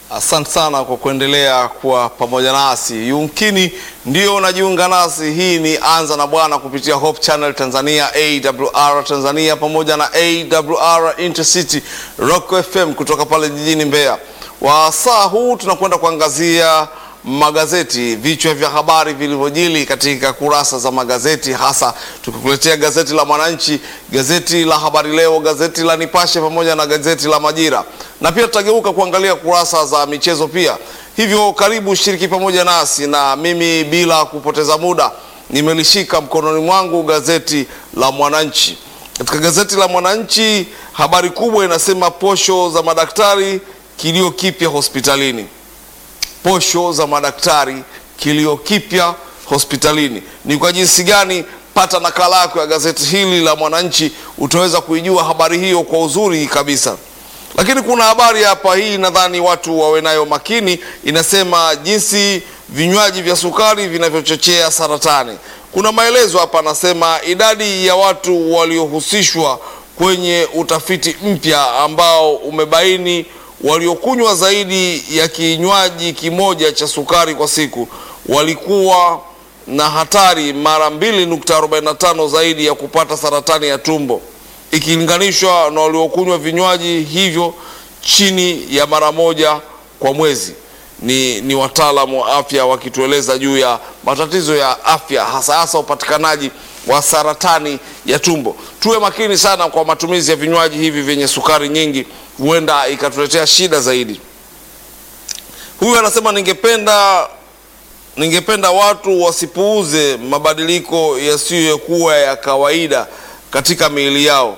Asante sana kwa kuendelea kuwa pamoja nasi. Yumkini ndio unajiunga nasi, hii ni Anza na Bwana kupitia Hope Channel Tanzania, AWR Tanzania pamoja na AWR Intercity Rock FM kutoka pale jijini Mbeya. Wa saa huu tunakwenda kuangazia magazeti, vichwa vya habari vilivyojili katika kurasa za magazeti, hasa tukikuletea gazeti la Mwananchi, gazeti la Habari Leo, gazeti la Nipashe pamoja na gazeti la Majira, na pia tutageuka kuangalia kurasa za michezo pia. Hivyo karibu shiriki pamoja nasi, na mimi bila kupoteza muda nimelishika mkononi mwangu gazeti la Mwananchi. Katika gazeti la Mwananchi habari kubwa inasema posho za madaktari, kilio kipya hospitalini posho za madaktari kilio kipya hospitalini. Ni kwa jinsi gani? Pata nakala yako ya gazeti hili la Mwananchi, utaweza kuijua habari hiyo kwa uzuri kabisa. Lakini kuna habari hapa, hii nadhani watu wawe nayo makini. Inasema jinsi vinywaji vya sukari vinavyochochea saratani. Kuna maelezo hapa, anasema idadi ya watu waliohusishwa kwenye utafiti mpya ambao umebaini waliokunywa zaidi ya kinywaji kimoja cha sukari kwa siku walikuwa na hatari mara 2.45 zaidi ya kupata saratani ya tumbo ikilinganishwa na waliokunywa vinywaji hivyo chini ya mara moja kwa mwezi. Ni, ni wataalamu wa afya wakitueleza juu ya matatizo ya afya hasa hasa upatikanaji wa saratani ya tumbo. Tuwe makini sana kwa matumizi ya vinywaji hivi vyenye sukari nyingi, huenda ikatuletea shida zaidi. Huyu anasema ningependa ningependa watu wasipuuze mabadiliko yasiyokuwa ya kawaida katika miili yao.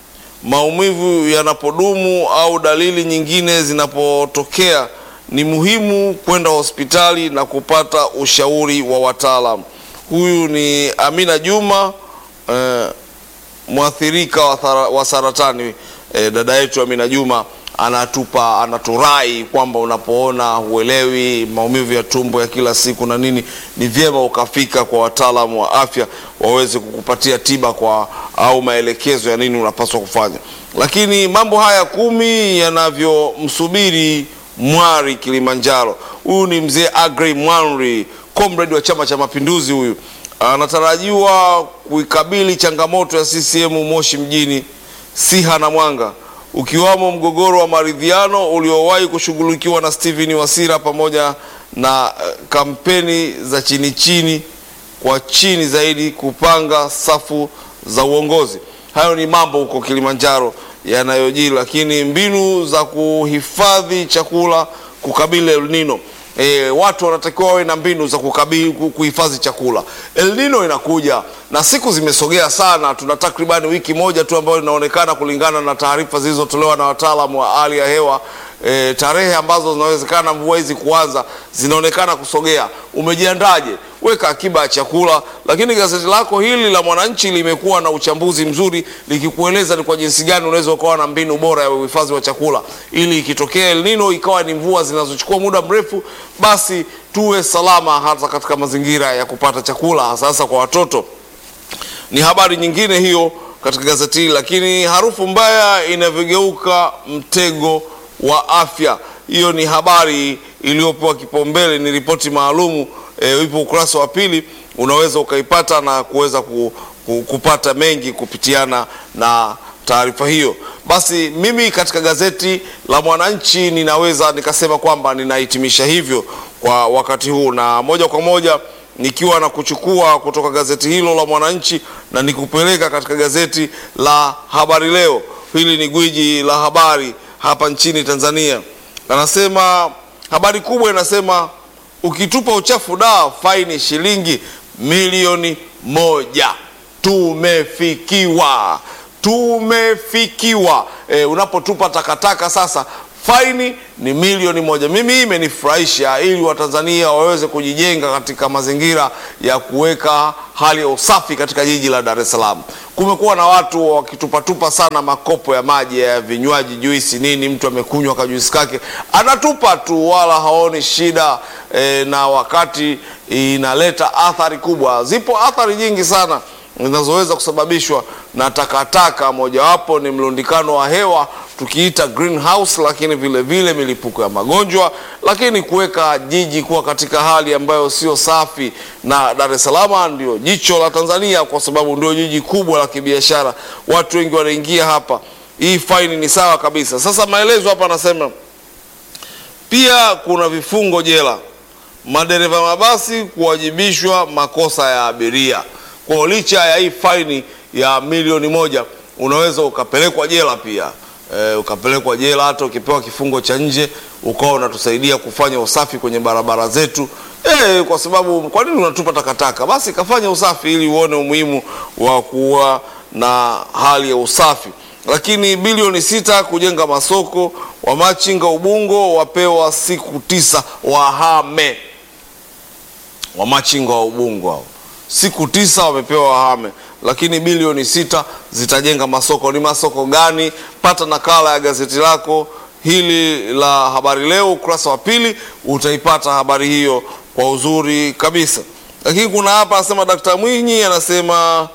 Maumivu yanapodumu au dalili nyingine zinapotokea, ni muhimu kwenda hospitali na kupata ushauri wa wataalamu. Huyu ni Amina Juma eh, mwathirika wa, thara, wa saratani eh, dada yetu Amina Juma anatupa anaturai kwamba unapoona huelewi maumivu ya tumbo ya kila siku na nini, ni vyema ukafika kwa wataalamu wa afya waweze kukupatia tiba kwa au maelekezo ya nini unapaswa kufanya. Lakini mambo haya kumi yanavyomsubiri Mwari Kilimanjaro. Huyu ni mzee Agrey Mwanri, comrade wa Chama cha Mapinduzi. Huyu anatarajiwa kuikabili changamoto ya CCM Moshi mjini, Siha na Mwanga, ukiwamo mgogoro wa maridhiano uliowahi kushughulikiwa na Steven Wasira pamoja na uh, kampeni za chini chini kwa chini zaidi kupanga safu za uongozi. Hayo ni mambo huko Kilimanjaro yanayojiri, lakini mbinu za kuhifadhi chakula kukabili El Nino. E, watu wanatakiwa wawe na mbinu za kukabili kuhifadhi chakula. El Nino inakuja na siku zimesogea sana, tuna takribani wiki moja tu ambayo inaonekana kulingana na taarifa zilizotolewa na wataalamu wa hali ya hewa. E, tarehe ambazo zinawezekana mvua hizi kuanza zinaonekana kusogea. Umejiandaje? Weka akiba ya chakula. Lakini gazeti lako hili la Mwananchi limekuwa na uchambuzi mzuri likikueleza ni kwa jinsi gani unaweza ukawa na mbinu bora ya uhifadhi wa chakula ili ikitokea El Nino ikawa ni mvua zinazochukua muda mrefu, basi tuwe salama hata katika mazingira ya kupata chakula, hasa hasa kwa watoto. Ni habari nyingine hiyo katika gazeti hili. Lakini harufu mbaya inavyogeuka mtego wa afya, hiyo ni habari iliyopewa kipaumbele, ni ripoti maalumu e, ipo ukurasa wa pili, unaweza ukaipata na kuweza ku, ku, kupata mengi kupitiana na taarifa hiyo. Basi mimi katika gazeti la Mwananchi ninaweza nikasema kwamba ninahitimisha hivyo kwa wakati huu, na moja kwa moja nikiwa na kuchukua kutoka gazeti hilo la Mwananchi na nikupeleka katika gazeti la Habari Leo. Hili ni gwiji la habari hapa nchini Tanzania. Anasema habari kubwa inasema ukitupa uchafu da faini shilingi milioni moja. Tumefikiwa, tumefikiwa. E, unapotupa takataka sasa faini ni milioni moja. Mimi hii imenifurahisha, ili Watanzania waweze kujijenga katika mazingira ya kuweka hali ya usafi katika jiji la Dar es Salaam. Kumekuwa na watu wakitupatupa sana makopo ya maji ya vinywaji, juisi nini, mtu amekunywa kajuisi kake anatupa tu, wala haoni shida e, na wakati inaleta athari kubwa. Zipo athari nyingi sana zinazoweza kusababishwa na takataka. Mojawapo ni mlundikano wa hewa tukiita greenhouse, lakini vile vile milipuko ya magonjwa, lakini kuweka jiji kuwa katika hali ambayo sio safi, na Dar es Salaam ndio jicho la Tanzania kwa sababu ndio jiji kubwa la kibiashara, watu wengi wanaingia hapa. Hii faini ni sawa kabisa. Sasa maelezo hapa anasema pia kuna vifungo jela, madereva mabasi kuwajibishwa makosa ya abiria. Kwa licha ya hii faini ya milioni moja unaweza ukapelekwa jela pia e, ukapelekwa jela hata ukipewa kifungo cha nje ukawa unatusaidia kufanya usafi kwenye barabara zetu e, kwa sababu kwa nini unatupa takataka? Basi kafanya usafi ili uone umuhimu wa kuwa na hali ya usafi. Lakini bilioni sita kujenga masoko, wamachinga Ubungo wapewa siku tisa wahame. Wamachinga wa Ubungo hao siku tisa wamepewa wahame, lakini bilioni sita zitajenga masoko. Ni masoko gani? Pata nakala ya gazeti lako hili la Habari Leo ukurasa wa pili, utaipata habari hiyo kwa uzuri kabisa. Lakini kuna hapa anasema Dkt. Mwinyi anasema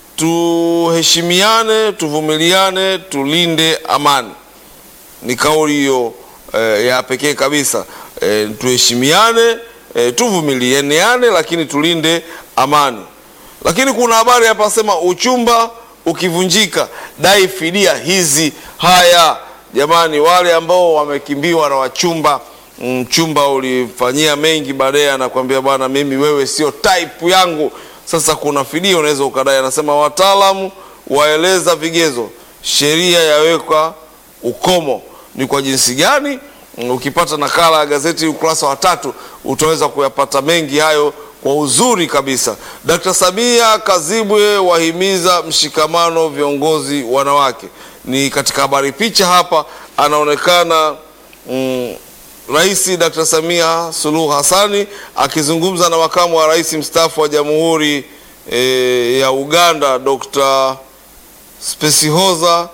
tuheshimiane, tuvumiliane, tulinde amani. Ni kauli hiyo eh, ya pekee kabisa eh, tuheshimiane eh, tuvumilianeane, lakini tulinde amani. Lakini kuna habari hapa sema uchumba ukivunjika dai fidia hizi. Haya jamani, wale ambao wamekimbiwa na wachumba, mchumba ulifanyia mengi, baadaye anakuambia bwana, mimi wewe sio type yangu. Sasa kuna fidia unaweza ukadai. Anasema wataalamu waeleza vigezo, sheria yaweka ukomo. Ni kwa jinsi gani? Ukipata nakala ya gazeti ukurasa wa tatu utaweza kuyapata mengi hayo kwa uzuri kabisa. Dkt. Samia Kazibwe wahimiza mshikamano viongozi wanawake. Ni katika habari picha hapa anaonekana mm, Rais Dkt. Samia Suluhu Hassani akizungumza na makamu wa rais mstaafu wa Jamhuri e, ya Uganda Dr. Spesihoza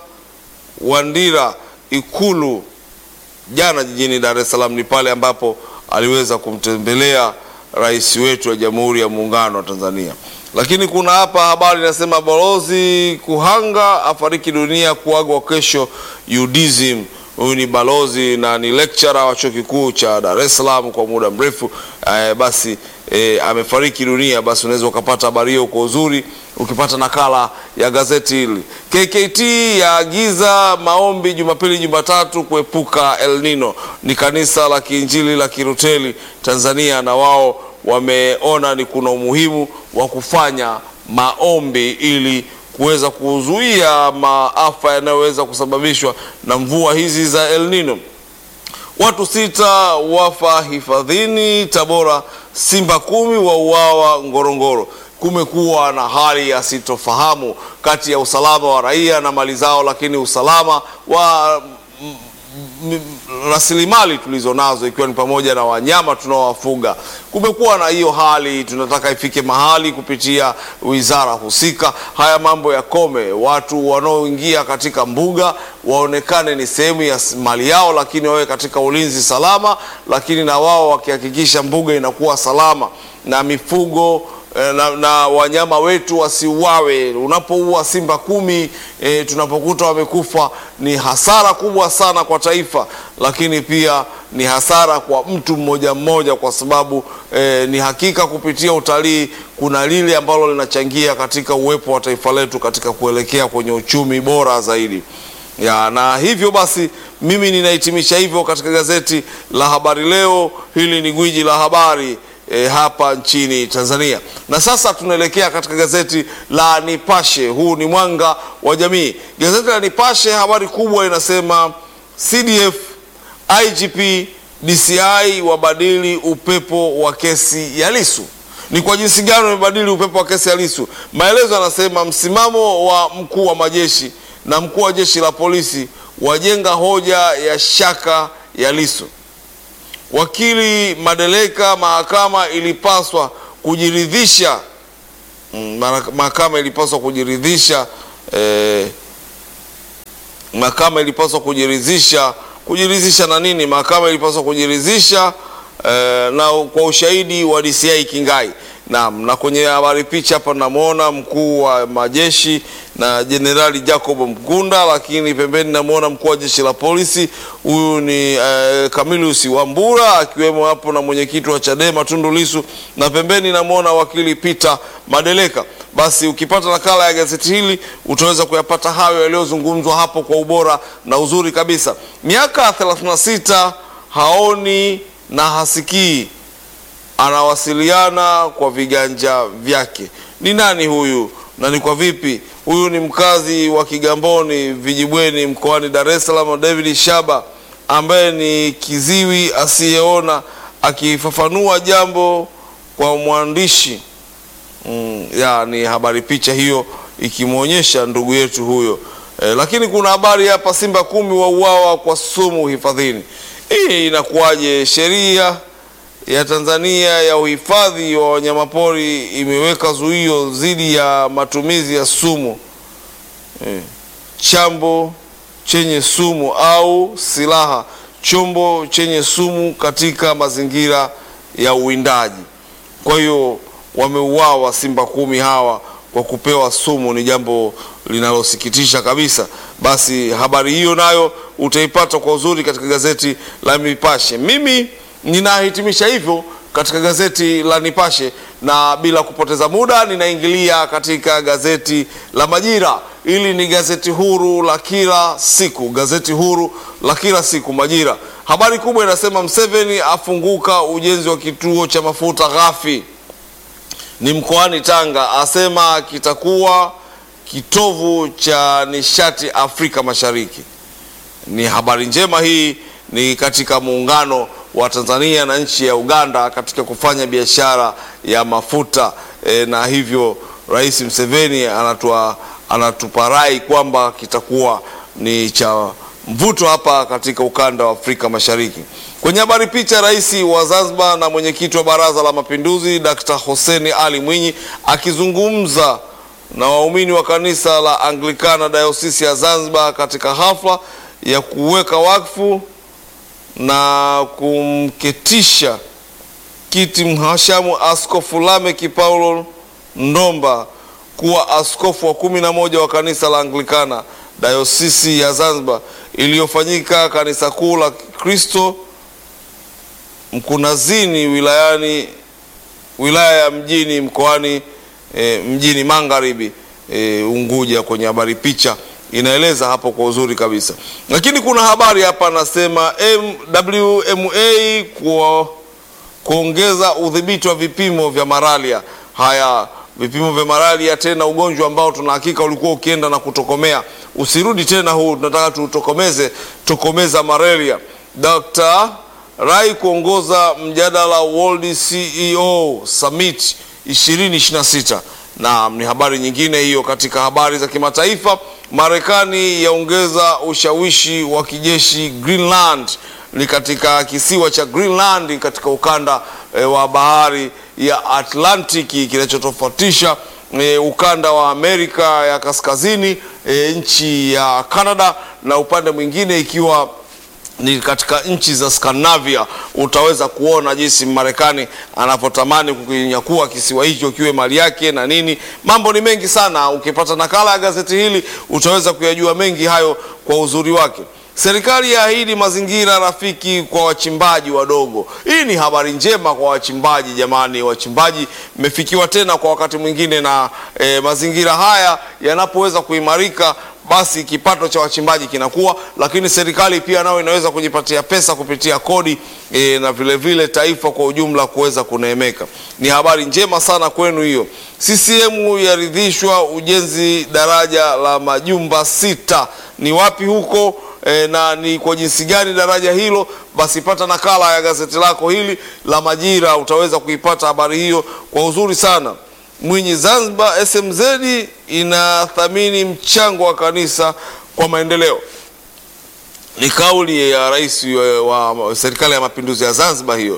Wandira Ikulu jana jijini Dar es Salaam. Ni pale ambapo aliweza kumtembelea rais wetu wa Jamhuri ya Muungano wa Tanzania. Lakini kuna hapa habari inasema balozi Kuhanga afariki dunia kuagwa kesho UDSM. Huyu ni balozi na ni lecturer wa chuo kikuu cha Dar es Salaam kwa muda mrefu eh, basi eh, amefariki dunia. Basi unaweza ukapata habari hiyo kwa uzuri ukipata nakala ya gazeti hili. KKT yaagiza maombi Jumapili, Jumatatu kuepuka El Nino. Ni kanisa la Kiinjili la Kiruteli Tanzania, na wao wameona ni kuna umuhimu wa kufanya maombi ili kuweza kuzuia maafa yanayoweza kusababishwa na mvua hizi za El Nino. Watu sita wafa hifadhini Tabora, simba kumi wauawa Ngorongoro. Kumekuwa na hali ya sitofahamu kati ya usalama wa raia na mali zao, lakini usalama wa rasilimali tulizo nazo ikiwa ni pamoja na wanyama tunaowafuga. Kumekuwa na hiyo hali, tunataka ifike mahali kupitia wizara husika haya mambo yakome. Watu wanaoingia katika mbuga waonekane ni sehemu ya mali yao, lakini wawe katika ulinzi salama, lakini na wao wakihakikisha mbuga inakuwa salama na mifugo na, na wanyama wetu wasiuawe. Unapoua simba kumi e, tunapokuta wamekufa ni hasara kubwa sana kwa taifa, lakini pia ni hasara kwa mtu mmoja mmoja, kwa sababu e, ni hakika kupitia utalii kuna lile ambalo linachangia katika uwepo wa taifa letu katika kuelekea kwenye uchumi bora zaidi ya, na hivyo basi mimi ninahitimisha hivyo katika gazeti la Habari Leo. Hili ni gwiji la habari E, hapa nchini Tanzania. Na sasa tunaelekea katika gazeti la Nipashe. Huu ni mwanga wa jamii. Gazeti la Nipashe habari kubwa inasema CDF, IGP, DCI wabadili upepo wa kesi ya Lissu. Ni kwa jinsi gani wamebadili upepo wa kesi ya Lissu? Maelezo yanasema msimamo wa mkuu wa majeshi na mkuu wa jeshi la polisi wajenga hoja ya shaka ya Lissu. Wakili Madeleka, mahakama ilipaswa kujiridhisha mm, mahakama ilipaswa kujiridhisha eh, mahakama ilipaswa kujiridhisha kujiridhisha na nini? Mahakama ilipaswa kujiridhisha eh, na kwa ushahidi wa DCI Kingai. Naam, na kwenye habari picha hapa namwona mkuu wa majeshi na Jenerali Jacob Mkunda, lakini pembeni namwona mkuu wa jeshi la polisi, huyu ni eh, Camillus Wambura akiwemo hapo na mwenyekiti wa Chadema Tundu Lissu, na pembeni namwona wakili Peter Madeleka. Basi ukipata nakala ya gazeti hili utaweza kuyapata hayo yaliyozungumzwa hapo kwa ubora na uzuri kabisa. Miaka 36 haoni na hasikii, anawasiliana kwa viganja vyake. Ni nani huyu na ni kwa vipi? Huyu ni mkazi wa Kigamboni Vijibweni mkoani Dar es Salaam, David Shaba ambaye ni kiziwi asiyeona, akifafanua jambo kwa mwandishi Mm, ya ni habari picha hiyo ikimwonyesha ndugu yetu huyo e, lakini kuna habari hapa, simba kumi wauawa kwa sumu hifadhini. Hii inakuwaje? Sheria ya Tanzania ya uhifadhi wa wanyamapori imeweka zuio dhidi ya matumizi ya sumu e, chambo chenye sumu au silaha chombo chenye sumu katika mazingira ya uwindaji. Kwa hiyo wameuawa simba kumi hawa kwa kupewa sumu. Ni jambo linalosikitisha kabisa. Basi habari hiyo nayo utaipata kwa uzuri katika gazeti la Nipashe. Mimi ninahitimisha hivyo katika gazeti la Nipashe, na bila kupoteza muda ninaingilia katika gazeti la Majira. Hili ni gazeti huru la kila siku, gazeti huru la kila siku Majira. Habari kubwa inasema Mseveni afunguka ujenzi wa kituo cha mafuta ghafi ni mkoani Tanga, asema kitakuwa kitovu cha nishati Afrika Mashariki. Ni habari njema hii, ni katika muungano wa Tanzania na nchi ya Uganda katika kufanya biashara ya mafuta e, na hivyo Rais Mseveni anatua, anatupa rai kwamba kitakuwa ni cha mvuto hapa katika ukanda wa Afrika Mashariki. Kwenye habari picha, rais wa Zanzibar na mwenyekiti wa Baraza la Mapinduzi Dr. Hussein Ali Mwinyi akizungumza na waumini wa kanisa la Anglikana Dayosisi ya Zanzibar katika hafla ya kuweka wakfu na kumketisha kiti mhashamu Askofu Lameki Paulo Ndomba kuwa askofu wa kumi na moja wa kanisa la Anglikana Dayosisi ya Zanzibar iliyofanyika kanisa kuu la Kristo Mkunazini wilayani wilaya ya mjini mkoani e, mjini Magharibi e, Unguja. Kwenye habari picha inaeleza hapo kwa uzuri kabisa, lakini kuna habari hapa anasema WMA kwa kuongeza udhibiti wa vipimo vya malaria. Haya vipimo vya malaria, tena ugonjwa ambao tuna hakika ulikuwa ukienda na kutokomea, usirudi tena huu, tunataka tutokomeze tokomeza malaria. Dr. Rai kuongoza mjadala World CEO Summit 2026 na ni habari nyingine hiyo. Katika habari za kimataifa, Marekani yaongeza ushawishi wa kijeshi Greenland, ni katika kisiwa cha Greenland katika ukanda e, wa bahari ya Atlantiki kinachotofautisha e, ukanda wa Amerika ya kaskazini e, nchi ya Canada na upande mwingine ikiwa ni katika nchi za Scandinavia. Utaweza kuona jinsi Marekani anapotamani kukinyakua kisiwa hicho kiwe mali yake na nini. Mambo ni mengi sana. Ukipata nakala ya gazeti hili utaweza kuyajua mengi hayo kwa uzuri wake. Serikali yaahidi mazingira rafiki kwa wachimbaji wadogo. Hii ni habari njema kwa wachimbaji jamani, wachimbaji mmefikiwa tena kwa wakati mwingine na e, mazingira haya yanapoweza kuimarika basi kipato cha wachimbaji kinakuwa, lakini serikali pia nayo inaweza kujipatia pesa kupitia kodi e, na vile vile taifa kwa ujumla kuweza kuneemeka. Ni habari njema sana kwenu hiyo. CCM yaridhishwa ujenzi daraja la majumba sita. Ni wapi huko e, na ni kwa jinsi gani daraja hilo? Basi pata nakala ya gazeti lako hili la Majira, utaweza kuipata habari hiyo kwa uzuri sana. Mwinyi Zanzibar, SMZ inathamini mchango wa kanisa kwa maendeleo. Ni kauli ya rais wa, wa serikali ya mapinduzi ya Zanzibar hiyo.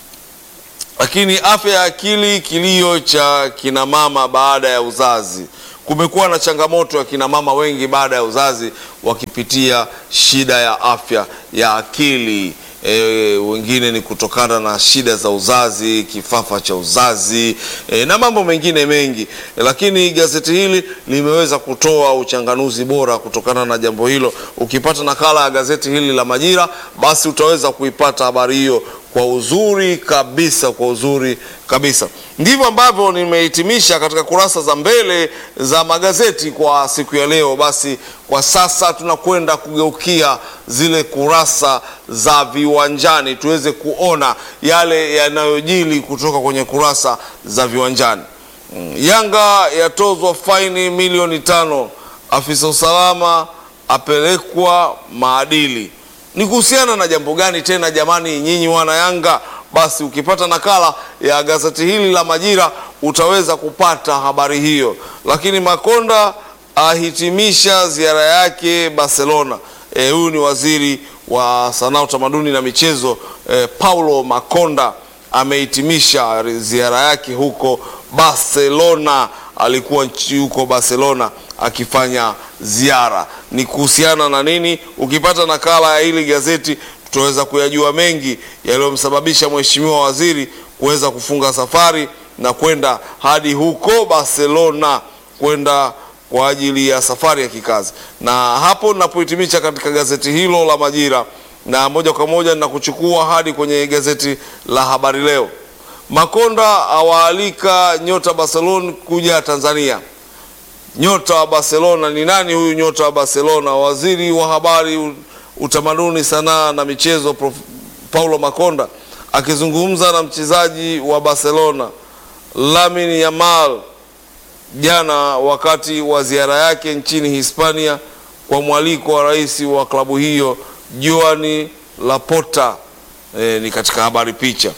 Lakini afya ya akili, kilio cha kinamama baada ya uzazi. Kumekuwa na changamoto ya kinamama wengi baada ya uzazi wakipitia shida ya afya ya akili. e, wengine ni kutokana na shida za uzazi, kifafa cha uzazi e, na mambo mengine mengi e, lakini gazeti hili limeweza kutoa uchanganuzi bora kutokana na jambo hilo. Ukipata nakala ya gazeti hili la Majira, basi utaweza kuipata habari hiyo kwa uzuri kabisa, kwa uzuri kabisa. Ndivyo ambavyo nimehitimisha katika kurasa za mbele za magazeti kwa siku ya leo. Basi kwa sasa tunakwenda kugeukia zile kurasa za viwanjani, tuweze kuona yale yanayojili kutoka kwenye kurasa za viwanjani. Mm, Yanga yatozwa faini milioni tano, afisa usalama apelekwa maadili ni kuhusiana na jambo gani tena jamani, nyinyi wana Yanga? Basi ukipata nakala ya gazeti hili la Majira utaweza kupata habari hiyo. Lakini Makonda ahitimisha ziara yake Barcelona. E, huyu ni waziri wa sanaa, utamaduni na michezo e, Paulo Makonda amehitimisha ziara yake huko Barcelona. Alikuwa nchi huko Barcelona akifanya ziara. Ni kuhusiana na nini? Ukipata nakala ya hili gazeti tutaweza kuyajua mengi yaliyomsababisha mheshimiwa waziri kuweza kufunga safari na kwenda hadi huko Barcelona kwenda kwa ajili ya safari ya kikazi. Na hapo ninapohitimisha katika gazeti hilo la Majira, na moja kwa moja ninakuchukua hadi kwenye gazeti la Habari Leo. Makonda awaalika nyota Barcelona kuja Tanzania. Nyota wa Barcelona ni nani huyu nyota wa Barcelona? Waziri wa habari, utamaduni, sanaa na michezo Prof. Paulo Makonda akizungumza na mchezaji wa Barcelona Lamine Yamal jana wakati wa ziara yake nchini Hispania kwa mwaliko wa rais wa klabu hiyo Joan Laporta. E, ni katika habari picha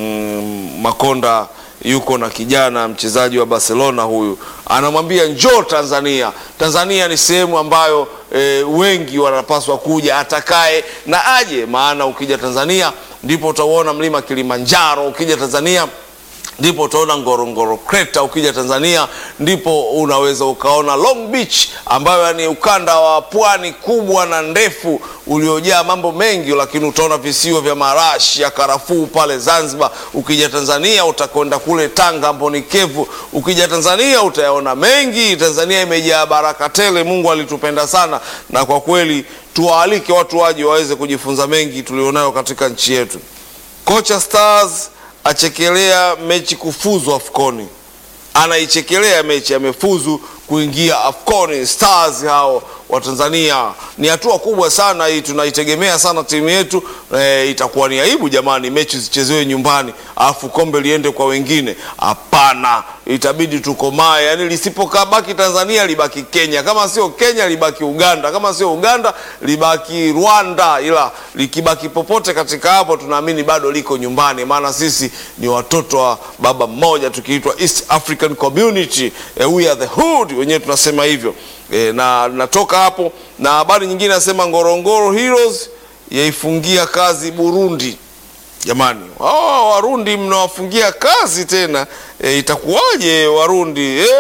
mm, Makonda yuko na kijana mchezaji wa Barcelona huyu, anamwambia njoo Tanzania. Tanzania ni sehemu ambayo e, wengi wanapaswa kuja, atakaye na aje, maana ukija Tanzania ndipo utauona mlima Kilimanjaro. Ukija Tanzania ndipo utaona Ngorongoro Crater. Ukija Tanzania ndipo unaweza ukaona Long Beach ambayo ni ukanda wa pwani kubwa na ndefu uliojaa mambo mengi, lakini utaona visiwa vya marashi ya karafuu pale Zanzibar. Ukija Tanzania utakwenda kule Tanga Mbonikevu. Ukija Tanzania utayaona mengi. Tanzania imejaa baraka tele, Mungu alitupenda sana, na kwa kweli tuwaalike watu waje waweze kujifunza mengi tulionayo katika nchi yetu. Kocha Stars achekelea mechi kufuzu Afconi, anaichekelea mechi, amefuzu kuingia Afconi. Stars hao wa Tanzania ni hatua kubwa sana hii, tunaitegemea sana timu yetu. E, itakuwa ni aibu jamani, mechi zichezewe nyumbani alafu kombe liende kwa wengine. Hapana, itabidi tukomae, yani lisipokabaki Tanzania libaki Kenya, kama sio Kenya libaki Uganda, kama sio Uganda libaki Rwanda, ila likibaki popote katika hapo, tunaamini bado liko nyumbani, maana sisi ni watoto wa baba mmoja, tukiitwa East African Community. E, we are the hood, wenyewe tunasema hivyo. E, na natoka hapo na habari nyingine nasema Ngorongoro Heroes yaifungia kazi Burundi. Jamani, oh, Warundi mnawafungia kazi tena e, itakuwaje Warundi e?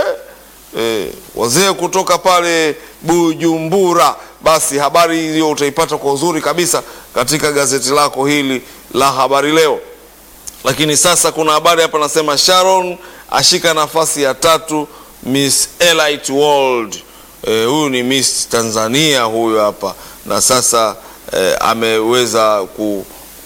E, wazee kutoka pale Bujumbura. Basi habari hiyo utaipata kwa uzuri kabisa katika gazeti lako hili la Habari Leo. Lakini sasa kuna habari hapa nasema Sharon ashika nafasi ya tatu Miss Elite World. E, huyu ni Miss Tanzania huyu hapa na sasa e, ameweza ku,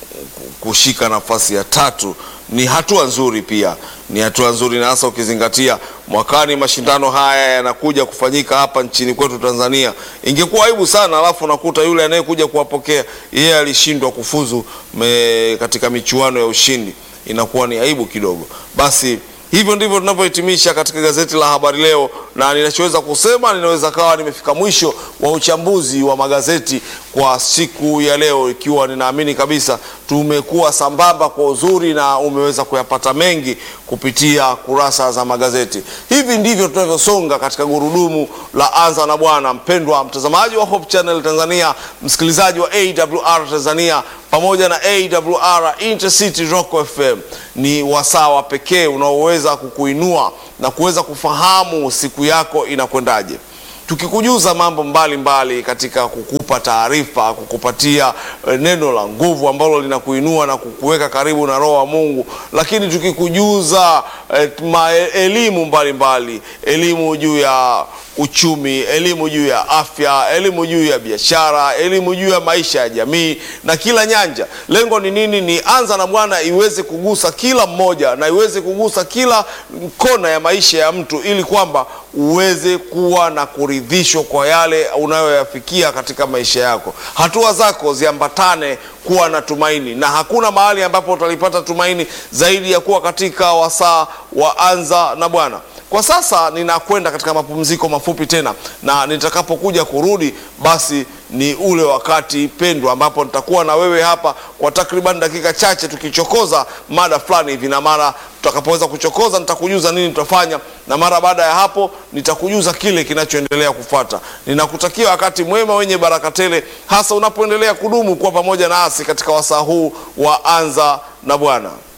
kushika nafasi ya tatu. Ni hatua nzuri, pia ni hatua nzuri, na hasa ukizingatia mwakani mashindano haya yanakuja kufanyika hapa nchini kwetu Tanzania. Ingekuwa aibu sana, alafu nakuta yule anayekuja kuwapokea yeye alishindwa kufuzu me, katika michuano ya ushindi, inakuwa ni aibu kidogo. Basi hivyo ndivyo tunavyohitimisha katika gazeti la Habari Leo, na ninachoweza kusema, ninaweza kawa nimefika mwisho wa uchambuzi wa magazeti kwa siku ya leo, ikiwa ninaamini kabisa tumekuwa sambamba kwa uzuri na umeweza kuyapata mengi kupitia kurasa za magazeti. Hivi ndivyo tunavyosonga katika gurudumu la Anza na Bwana. Mpendwa mtazamaji wa Hope Channel Tanzania, msikilizaji wa AWR Tanzania pamoja na AWR Intercity Rock FM, ni wasaa wa pekee unaoweza kukuinua na kuweza kufahamu siku yako inakwendaje. tukikujuza mambo mbalimbali mbali katika kukupa taarifa, kukupatia eh, neno la nguvu ambalo linakuinua na kukuweka karibu na Roho wa Mungu, lakini tukikujuza eh, ma- elimu mbalimbali, elimu juu ya uchumi, elimu juu ya afya, elimu juu ya biashara, elimu juu ya maisha ya jamii na kila nyanja. Lengo ni nini? Ni Anza na Bwana iweze kugusa kila mmoja na iweze kugusa kila kona ya maisha ya mtu, ili kwamba uweze kuwa na kuridhishwa kwa yale unayoyafikia katika maisha yako. Hatua zako ziambatane kuwa na tumaini, na hakuna mahali ambapo utalipata tumaini zaidi ya kuwa katika wasaa wa Anza na Bwana. Kwa sasa ninakwenda katika mapumziko mafupi tena, na nitakapokuja kurudi, basi ni ule wakati pendwa ambapo nitakuwa na wewe hapa kwa takriban dakika chache tukichokoza mada fulani hivi, na mara tutakapoweza kuchokoza nitakujuza nini tutafanya, na mara baada ya hapo nitakujuza kile kinachoendelea kufuata. Ninakutakia wakati mwema wenye baraka tele, hasa unapoendelea kudumu kuwa pamoja nasi katika wasaa huu wa Anza na Bwana.